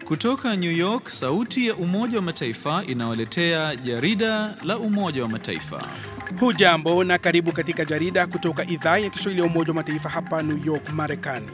Kutoka New York, sauti ya Umoja wa Mataifa inawaletea jarida la Umoja wa Mataifa. Hujambo na karibu katika jarida kutoka idhaa ya Kiswahili ya Umoja wa Mataifa hapa New York, Marekani.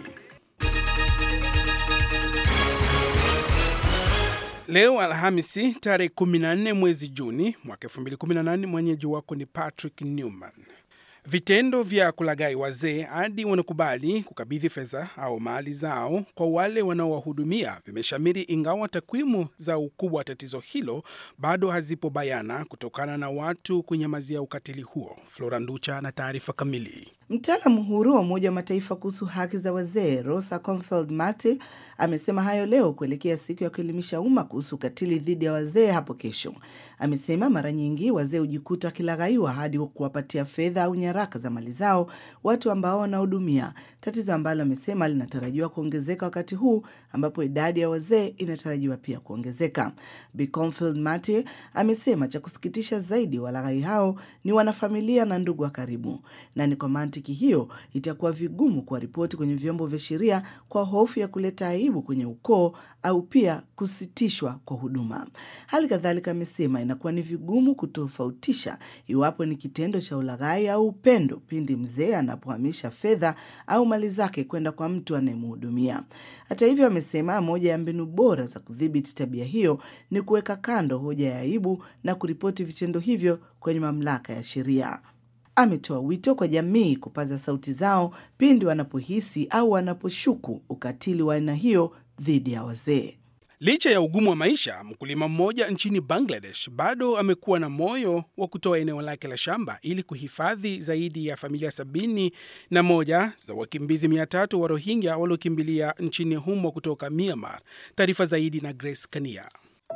Leo Alhamisi tarehe 14 mwezi Juni mwaka 2018, mwenyeji wako ni Patrick Newman. Vitendo vya kulaghai wazee hadi wanakubali kukabidhi fedha au mali zao kwa wale wanaowahudumia vimeshamiri, ingawa takwimu za ukubwa wa tatizo hilo bado hazipo bayana kutokana na watu kunyamazia ukatili huo. Flora Nducha na taarifa kamili. Mtaalamu huru wa Umoja wa Mataifa kuhusu haki za wazee Rosa Confeld Marty amesema hayo leo kuelekea siku ya kuelimisha umma kuhusu ukatili dhidi ya wazee hapo kesho. Amesema mara nyingi wazee hujikuta wakilaghaiwa hadi kuwapatia fedha au nyaraka za mali zao watu ambao wanahudumia, tatizo ambalo amesema linatarajiwa kuongezeka wakati huu ambapo idadi ya wazee inatarajiwa pia kuongezeka. Bi Confeld Marty amesema cha kusikitisha zaidi, walaghai hao ni wanafamilia na ndugu wa karibu, na ni kwa mantiki hiyo itakuwa vigumu kuwaripoti kwenye vyombo vya sheria kwa hofu ya kuleta aibu kwenye ukoo au pia kusitishwa kwa huduma. Hali kadhalika, amesema inakuwa ni vigumu kutofautisha iwapo ni kitendo cha ulaghai au upendo pindi mzee anapohamisha fedha au mali zake kwenda kwa mtu anayemhudumia. Hata hivyo, amesema moja ya mbinu bora za kudhibiti tabia hiyo ni kuweka kando hoja ya aibu na kuripoti vitendo hivyo kwenye mamlaka ya sheria. Ametoa wito kwa jamii kupaza sauti zao pindi wanapohisi au wanaposhuku ukatili wa aina hiyo dhidi ya wazee. Licha ya ugumu wa maisha, mkulima mmoja nchini Bangladesh bado amekuwa na moyo wa kutoa eneo lake la shamba ili kuhifadhi zaidi ya familia sabini na moja za wakimbizi mia tatu wa Rohingya waliokimbilia nchini humo kutoka Myanmar. Taarifa zaidi na Grace Kania.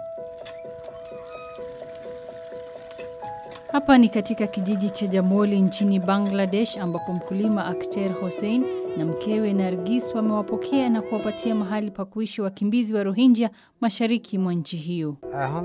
Hapa ni katika kijiji cha Jamoli nchini Bangladesh ambapo mkulima Akhter Hossein na mkewe Nargis wamewapokea na kuwapatia mahali pa kuishi wakimbizi wa Rohingya mashariki mwa nchi hiyo.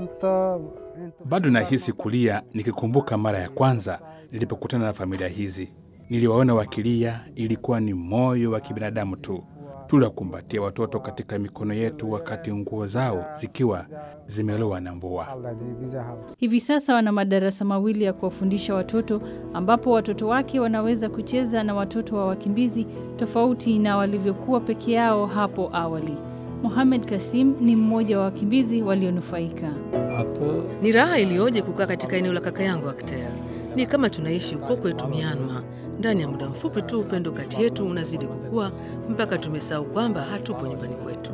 Bado nahisi kulia nikikumbuka mara ya kwanza nilipokutana na familia hizi. Niliwaona wakilia, ilikuwa ni moyo wa kibinadamu tu. Tuliwakumbatia watoto katika mikono yetu wakati nguo zao zikiwa zimelowa na mvua. Hivi sasa wana madarasa mawili ya kuwafundisha watoto ambapo watoto wake wanaweza kucheza na watoto wa wakimbizi tofauti na walivyokuwa peke yao hapo awali. Mohamed Kasim ni mmoja wa wakimbizi walionufaika. Ni raha iliyoje kukaa katika eneo la kaka yangu Akhter. Ni kama tunaishi huko kwetu Myanmar. Ndani ya muda mfupi tu upendo kati yetu unazidi kukua mpaka tumesahau kwamba hatupo nyumbani kwetu.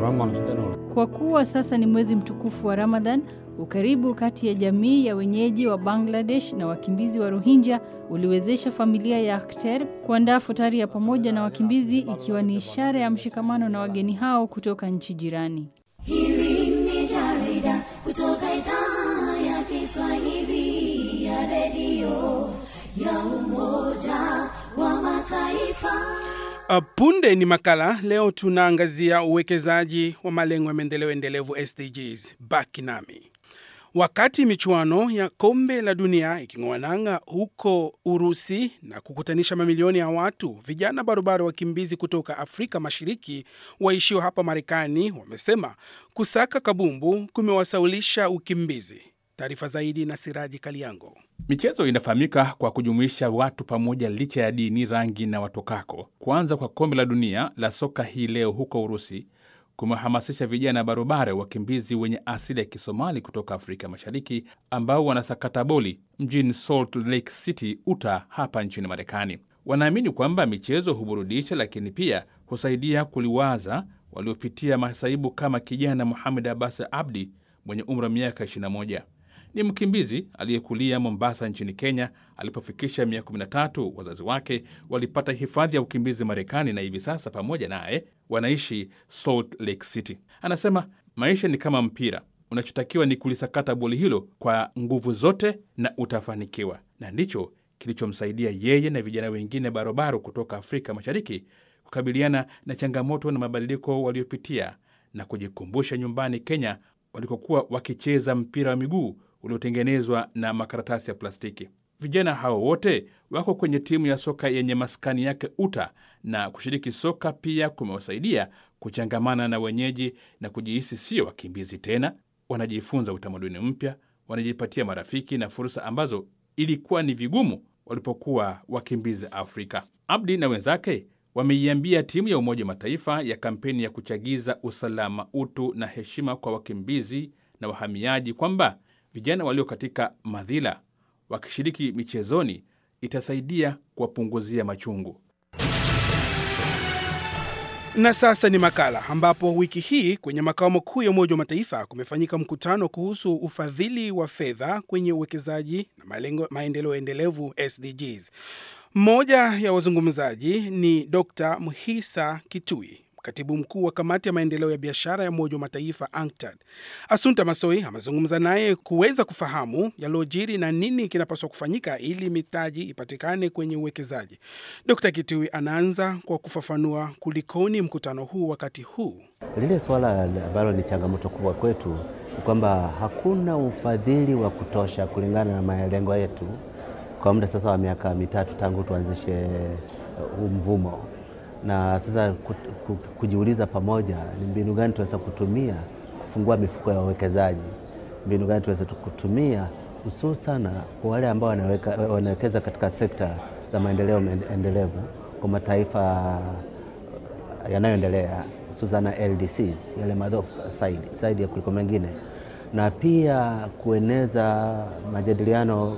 Kwa kuwa sasa ni mwezi mtukufu wa Ramadhan, ukaribu kati ya jamii ya wenyeji wa Bangladesh na wakimbizi wa Rohingya uliwezesha familia ya Akhter kuandaa futari ya pamoja na wakimbizi, ikiwa ni ishara ya mshikamano na wageni hao kutoka nchi jirani. Hili ni jarida kutoka idhaa ya Kiswahili ya redio ya Umoja wa Mataifa. Punde ni makala. Leo tunaangazia uwekezaji wa malengo ya maendeleo endelevu SDGs. Baki nami. Wakati michuano ya kombe la dunia iking'oa nanga huko Urusi na kukutanisha mamilioni ya watu, vijana barobaro wakimbizi kutoka Afrika Mashariki waishio hapa Marekani wamesema kusaka kabumbu kumewasaulisha ukimbizi. Taarifa zaidi na Siraji Kaliango. Michezo inafahamika kwa kujumuisha watu pamoja licha ya dini, rangi na watokako. Kuanza kwa kombe la dunia la soka hii leo huko Urusi kumehamasisha vijana barobara wakimbizi wenye asili ya Kisomali kutoka Afrika Mashariki ambao wanasakata boli mjini Salt Lake City, Utah, hapa nchini Marekani. Wanaamini kwamba michezo huburudisha, lakini pia husaidia kuliwaza waliopitia masaibu kama kijana Muhamed Abbas Abdi mwenye umri wa miaka 21 ni mkimbizi aliyekulia Mombasa nchini Kenya. Alipofikisha miaka 13, wazazi wake walipata hifadhi ya ukimbizi Marekani, na hivi sasa pamoja naye wanaishi Salt Lake City. Anasema maisha ni kama mpira, unachotakiwa ni kulisakata boli hilo kwa nguvu zote na utafanikiwa, na ndicho kilichomsaidia yeye na vijana wengine barobaro kutoka Afrika Mashariki kukabiliana na changamoto na mabadiliko waliopitia na kujikumbusha nyumbani Kenya walikokuwa wakicheza mpira wa miguu uliotengenezwa na makaratasi ya plastiki. Vijana hao wote wako kwenye timu ya soka yenye maskani yake Uta na kushiriki soka pia kumewasaidia kuchangamana na wenyeji na kujihisi sio wakimbizi tena. Wanajifunza utamaduni mpya, wanajipatia marafiki na fursa ambazo ilikuwa ni vigumu walipokuwa wakimbizi Afrika. Abdi na wenzake wameiambia timu ya Umoja wa Mataifa ya kampeni ya kuchagiza usalama, utu na heshima kwa wakimbizi na wahamiaji kwamba vijana walio katika madhila wakishiriki michezoni itasaidia kuwapunguzia machungu. Na sasa ni makala ambapo wiki hii kwenye makao makuu ya Umoja wa Mataifa kumefanyika mkutano kuhusu ufadhili wa fedha kwenye uwekezaji na malengo maendeleo endelevu SDGs. Mmoja ya wazungumzaji ni Dr. Mhisa Kitui, katibu mkuu wa kamati ya maendeleo ya biashara ya Umoja wa Mataifa UNCTAD. Asunta Masoi amezungumza naye kuweza kufahamu yaliyojiri na nini kinapaswa kufanyika ili mitaji ipatikane kwenye uwekezaji. Dr. Kitui anaanza kwa kufafanua kulikoni mkutano huu wakati huu. Lile suala ambalo ni changamoto kubwa kwetu ni kwamba hakuna ufadhili wa kutosha kulingana na malengo yetu kwa muda sasa wa miaka mitatu tangu tuanzishe huu mvumo, na sasa kujiuliza pamoja ni mbinu gani tunaweza kutumia kufungua mifuko ya wawekezaji, mbinu gani tunaweza kutumia hususan kwa wale ambao wanawekeza katika sekta za maendeleo endelevu kwa mataifa yanayoendelea hususan LDCs, yale madhofu zaidi ya kuliko mengine, na pia kueneza majadiliano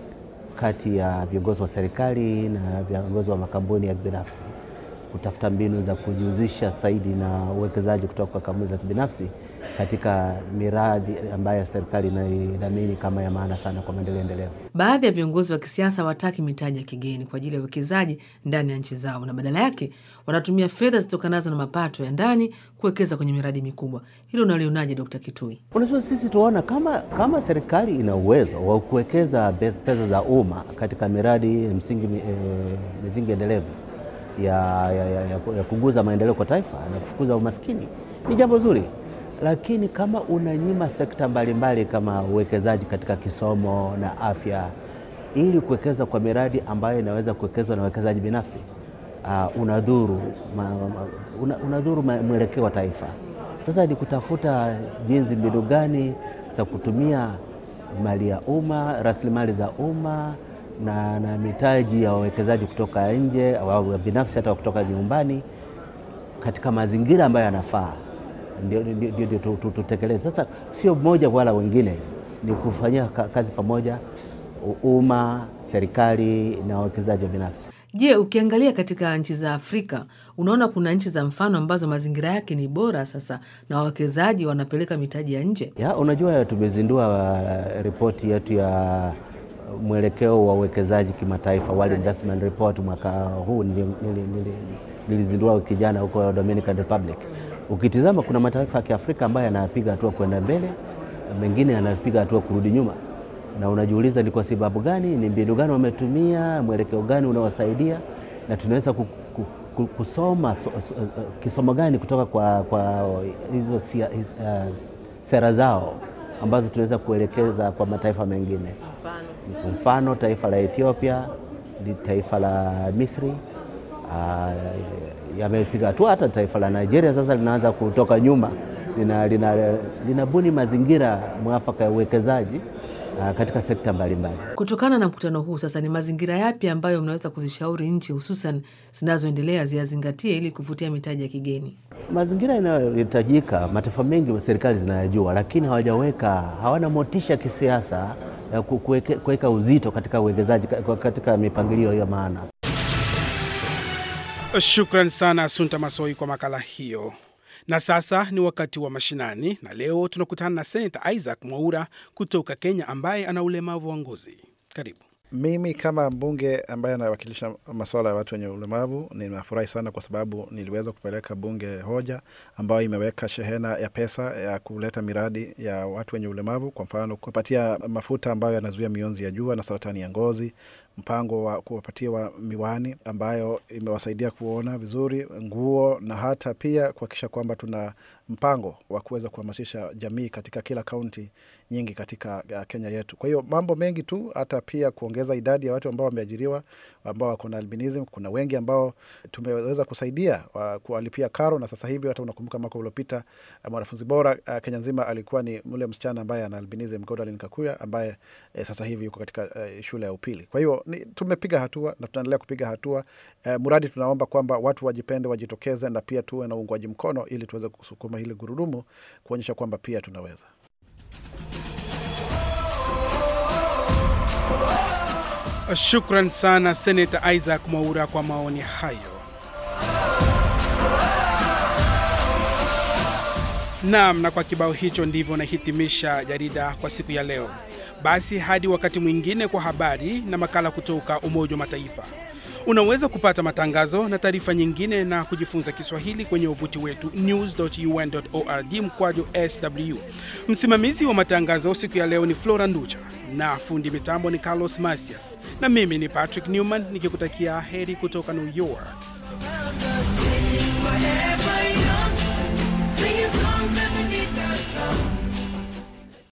kati ya viongozi wa serikali na viongozi wa makampuni ya kibinafsi kutafuta mbinu za kujihusisha zaidi na uwekezaji kutoka kwa kampuni za kibinafsi katika miradi ambayo serikali inaidhamini kama ya maana sana kwa maendeleo endelevu. Baadhi ya viongozi wa kisiasa hawataki mitaji ya kigeni kwa ajili ya uwekezaji ndani ya nchi zao, na badala yake wanatumia fedha zitokanazo na mapato ya ndani kuwekeza kwenye miradi mikubwa. Hilo unalionaje, Dkt. Kitui? Unajua, sisi tunaona kama, kama serikali ina uwezo wa kuwekeza pesa za umma katika miradi msingi, e, misingi endelevu ya, ya, ya, ya kuguza maendeleo kwa taifa na kufukuza umaskini ni jambo zuri, lakini kama unanyima sekta mbalimbali kama uwekezaji katika kisomo na afya ili kuwekeza kwa miradi ambayo inaweza kuwekezwa na wawekezaji binafsi uh, unadhuru ma, una, unadhuru mwelekeo wa taifa. Sasa ni kutafuta jinsi, mbinu gani za kutumia mali ya umma, rasilimali za umma na, na mitaji ya wawekezaji kutoka nje au binafsi hata kutoka nyumbani katika mazingira ambayo yanafaa, ndio tutekeleze. Sasa sio mmoja wala wengine, ni kufanyia kazi pamoja, umma, serikali na wawekezaji wa binafsi. Je, ukiangalia katika nchi za Afrika unaona kuna nchi za mfano ambazo mazingira yake ni bora sasa na wawekezaji wanapeleka mitaji ya nje? Ya, unajua tumezindua uh, ripoti yetu ya mwelekeo wa uwekezaji kimataifa World Investment Report mwaka huu nilizindua wiki jana huko Dominican Republic. Ukitizama kuna mataifa ya Kiafrika ambayo yanapiga hatua kwenda mbele, mengine yanapiga hatua kurudi nyuma, na unajiuliza ni kwa sababu gani? Ni mbinu gani wametumia? Mwelekeo gani unaowasaidia? Na tunaweza kusoma so, so, kisomo gani kutoka kwa, kwa hizo uh, sera zao ambazo tunaweza kuelekeza kwa mataifa mengine. Mfano, mfano taifa la Ethiopia, taifa la Misri uh, yamepiga hatua. Hata taifa la Nigeria sasa linaanza kutoka nyuma, linabuni lina, lina mazingira mwafaka ya uwekezaji uh, katika sekta mbalimbali. Kutokana na mkutano huu sasa, ni mazingira yapi ambayo mnaweza kuzishauri nchi hususan zinazoendelea ziyazingatie ili kuvutia mitaji ya kigeni? Mazingira yanayohitajika, mataifa mengi serikali zinayajua, lakini hawajaweka, hawana motisha kisiasa ya kuweka uzito katika uwekezaji katika mipangilio ya maana. Shukran sana Asunta Masoi kwa makala hiyo. Na sasa ni wakati wa mashinani, na leo tunakutana na Senata Isaac Mwaura kutoka Kenya ambaye ana ulemavu wa ngozi. Karibu. Mimi kama mbunge ambaye anawakilisha masuala ya watu wenye ulemavu ninafurahi sana kwa sababu niliweza kupeleka bunge hoja ambayo imeweka shehena ya pesa ya kuleta miradi ya watu wenye ulemavu, kwa mfano kuwapatia mafuta ambayo yanazuia mionzi ya jua na saratani ya ngozi, mpango wa kuwapatia wa miwani ambayo imewasaidia kuona vizuri, nguo na hata pia kuhakikisha kwamba tuna mpango wa kuweza kuhamasisha jamii katika kila kaunti nyingi katika uh, Kenya yetu. Kwa hiyo mambo mengi tu, hata pia kuongeza idadi ya watu ambao wameajiriwa ambao wako na albinism. Kuna wengi ambao tumeweza kusaidia uh, kuwalipia karo, na sasa hivi hata unakumbuka mwaka uliopita uh, mwanafunzi bora uh, Kenya nzima alikuwa ni mle msichana ambaye ana albinism Godwin Kakuya ambaye eh, sasa hivi yuko katika uh, shule ya upili. Kwa hiyo ni, tumepiga hatua na tunaendelea kupiga hatua uh, mradi tunaomba kwamba watu wajipende, wajitokeze na pia tuwe na uungwaji mkono ili tuweze kusukuma hili gurudumu kuonyesha kwamba pia tunaweza. Shukran sana Senata Isaac Mwaura kwa maoni hayo. Naam, na kwa kibao hicho ndivyo nahitimisha jarida kwa siku ya leo. Basi hadi wakati mwingine kwa habari na makala kutoka Umoja wa Mataifa. Unaweza kupata matangazo na taarifa nyingine na kujifunza Kiswahili kwenye wavuti wetu news.un.org mkwaju sw. Msimamizi wa matangazo siku ya leo ni Flora Nducha na fundi mitambo ni Carlos Masias, na mimi ni Patrick Newman nikikutakia heri kutoka New York.